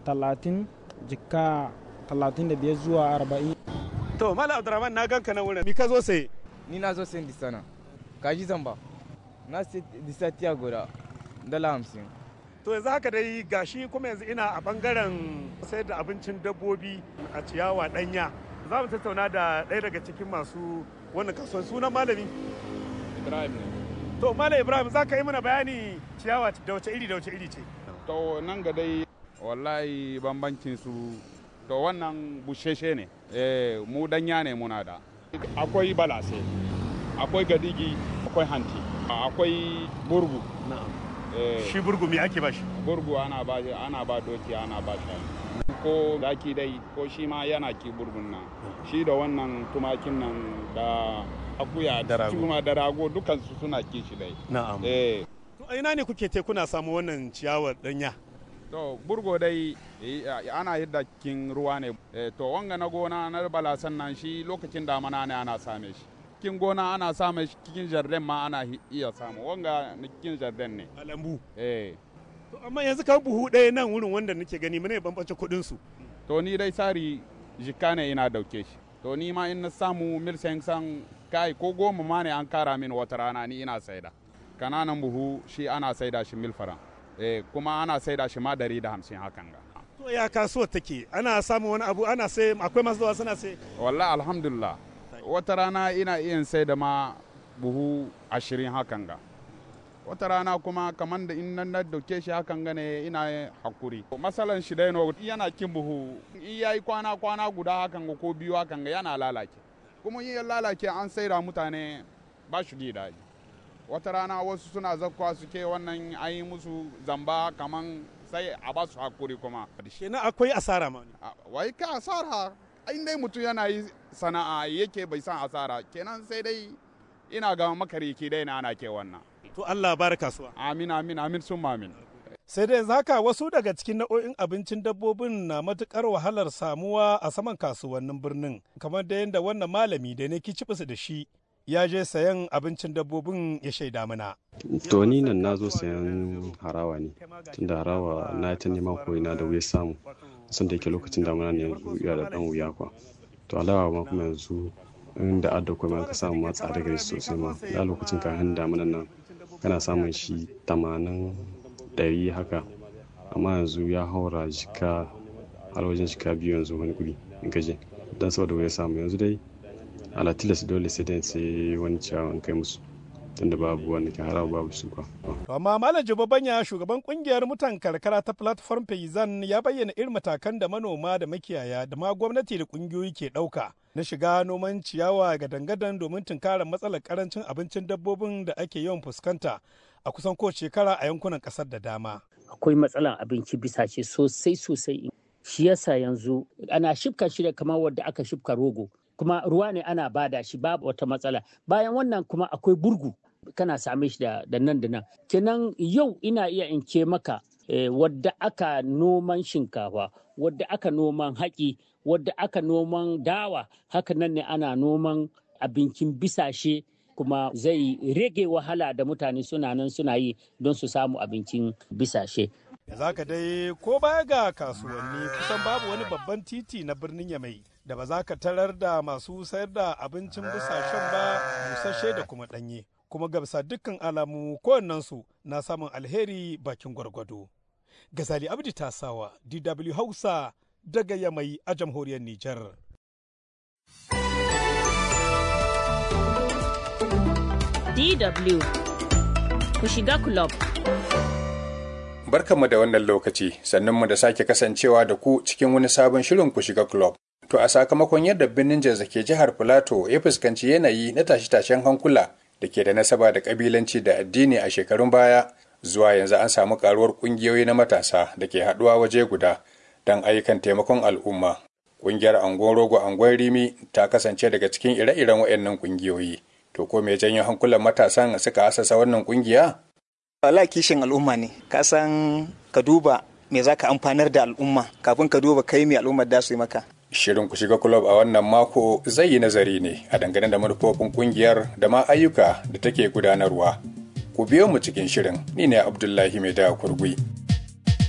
talatin jika talatin da biyar zuwa arba'in to mala abdurrahman na ganka na wurin mi ka zo sai ni na zo sayan disana kaji zamba na sai disa tiya guda dala hamsin to yanzu haka dai gashi kuma yanzu ina a bangaren sayar da abincin dabbobi a ciyawa danya za mu tattauna da ɗaya daga cikin masu wannan kasuwan sunan malami Ibrahim ne. to malam ibrahim za ka yi mana bayani ciyawa da wace iri da wace iri ce To nan ga dai wallahi bambancin su to wannan busheshe ne. Eh mu danya ne muna da. Akwai balase, akwai gadigi, akwai hanti, akwai burgu. na'am Eh, shi burgumi ake ba shi burgu ana ba ana ba doki ana ba shi. Ko zaki dai ko shi ma yana ki burgun nan. Shi da wannan tumakin nan da akuya Da rago. kuma da rago dukansu suna kishi dai. na'am Eh to a ina ne kuke te kuna samu wannan ciyawar danya To burgo dai eh, ana yadda kin ruwa ne. Eh, to wanga na gona na balasan nan shi lokacin damana ne ana same shi. Kin gona ana same shi cikin jardin ma ana hi- iya samu. Wanga na cikin jardin ne. a lambu Eh. to amma yanzu ka buhu ɗaya nan wurin wanda nake gani mene bambance kuɗin su To ni dai sari jikka ne ina dauke shi. To ni ma in na samu mil san kai ko goma ma ne an kara min wata rana ni ina saida. Kananan buhu shi ana saida shi mil faran. Eh, kuma ana saida shi ma dari da hamsin hakan ga. to ya kasuwar take ana samun wani abu ana sai akwai masu zuwa suna sai wallahi alhamdulillah wata rana ina iya sai da ma buhu ashirin hakan ga wata rana kuma kamar da in nan na dauke shi hakan ga ne ina hakuri masalan shi dai no yana kin buhu in yayi kwana kwana guda hakan ga ko biyu hakan ga yana lalace kuma in ya lalace an saida mutane ba shi ji daɗi wata rana wasu suna zakwa suke wannan an yi musu zamba kaman sai a ba su hakuri kuma kenan akwai asara ma A- wai ka asara in dai mutum yana yi sana'a yake bai san asara kenan sai dai ina ga makariki dai na ana ke wannan to Allah bar kasuwa amin amin amin sun amin sai dai yanzu haka wasu daga cikin nau'o'in abincin dabbobin na matukar wahalar samuwa a saman kasuwannin birnin kamar da yadda wannan malami da ne kicibis da shi ya je sayan abincin dabbobin ya shaida mana To ni nan na zo sayan harawa ne, tunda harawa na ta neman koyina da wuya samu, sun da yake lokacin damuna ne yanzu ya da dan wuya kwa. To alawa ma kuma yanzu inda adda kuma ka samu ma tsada gare shi sosai ma, da lokacin kafin damunan nan kana samun shi tamanin ɗari haka, amma yanzu ya haura jika har wajen jika biyu yanzu wani guri in gaje, don saboda wuya samu yanzu dai ala tilas dole sai dai sai wani ciyawan kai musu. tunda babu wani ke harawa babu su kwa. To amma Malam Jibabanya shugaban kungiyar mutan karkara ta Platform Payzan ya bayyana irin matakan da manoma da makiyaya da ma gwamnati da kungiyoyi ke ɗauka na shiga noman ciyawa ga dangadan domin tunkarar matsalar karancin abincin dabbobin da ake yawan fuskanta a kusan kowace shekara a yankunan ƙasar da dama. akwai matsalan abinci bisa ce sosai sosai shi yasa yanzu ana shifka shi da kamar wadda aka shifka rogo kuma ruwa ne ana bada shi babu wata matsala bayan wannan kuma akwai burgu kana same shi da, da nan da nan kenan yau ina iya in ce maka eh, wadda aka noman shinkafa wadda aka noman haƙi wadda aka noman dawa haka nan ne ana noman abincin bisashe kuma zai rage wahala da mutane suna nan suna yi don su samu abincin bisashe. Za ka dai ko baya ga kasuwanni kusan babu wani babban titi na birnin Yamai da ba za ka tarar da masu sayar da abincin busashen ba busasshe da kuma ɗanye. Kuma ga bisa dukkan alamu kowannensu na samun alheri bakin gwargwado. Gazali Abdi Tasawa, DW Hausa daga Yamai a jamhuriyar Nijar. DW ku shiga club. Barkanmu da wannan lokaci, sannunmu da sake kasancewa da ku cikin wani sabon shirin ku shiga club. To a sakamakon yadda birnin Jos ke jihar Filato ya fuskanci yanayi na tashe-tashen hankula da ke da nasaba da kabilanci da addini a shekarun baya, zuwa yanzu an samu karuwar kungiyoyi na matasa da ke haɗuwa waje guda don ayyukan taimakon al'umma. Kungiyar Angon Rogo Angon Rimi ta kasance daga cikin ire-iren waɗannan kungiyoyi. To ko me janyo hankulan matasan suka asasa wannan kungiya? Wala kishin al'umma ne, ka san ka duba me za ka amfanar da al'umma kafin ka duba kai me al'ummar da su yi maka. Shirin ku shiga kulob a wannan mako zai yi nazari ne a dangane da manufofin kungiyar da ma ayyuka da take gudanarwa. Ku biyo mu cikin shirin, ni ne Abdullahi Mai da Kurgui.